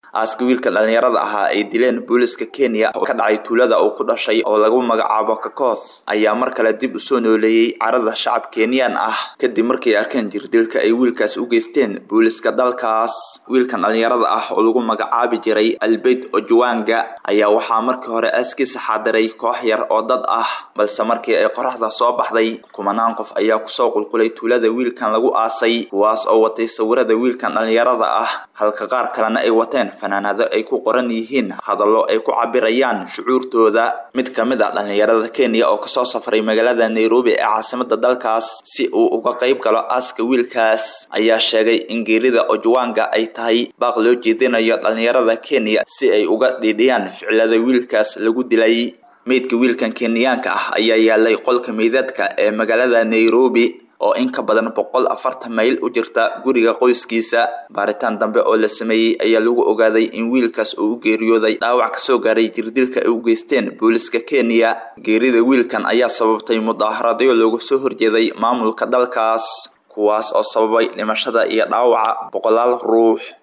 aaska wiilka dhallinyarada ahaa ay dileen booliska kenya oo ka dhacay tuulada uu ku dhashay oo lagu magacaabo kakos ayaa mar kale dib u soo nooleeyey carada shacab kenyan ah kadib markay arkeen jirdilka ay wiilkaas u geysteen booliska dalkaas wiilkan dhallinyarada ah oo lagu magacaabi jiray albeyd ojuwanga ayaa waxaa markii hore aaskiisa xaadiray koox yar oo dad ah balse markii ay qoraxda soo baxday kumanaan qof ayaa kusoo qulqulay tuulada wiilkan lagu aasay kuwaas oo watay sawirada wiilkan dhallinyarada ah halka qaar kalena ay wateen fanaanado ay ku qoran yihiin hadallo ay ku cabirayaan shucuurtooda mid ka mid ah dhallinyarada kenya oo kasoo safray magaalada nairobi ee caasimada dalkaas si uu uga qayb galo aaska wiilkaas ayaa sheegay in geerida ojwanga ay tahay baaq loo jeedinayo dhallinyarada kenya si ay uga dhiidhiyaan ficilada wiilkaas lagu dilay meydka wiilkan kenyaanka ah ayaa yaalay qolka meydadka ee magaalada nairobi oo in ka badan boqol afartan mayl u jirta guriga qoyskiisa baaritaan dambe oo la sameeyey ayaa lagu ogaaday in wiilkaas uu u geeriyooday dhaawac kasoo gaaray jirdilka ay u geysteen booliska kenya geerida wiilkan ayaa sababtay mudaaharadyo looga soo horjeeday maamulka dalkaas kuwaas oo sababay dhimashada iyo dhaawaca boqolaal ruux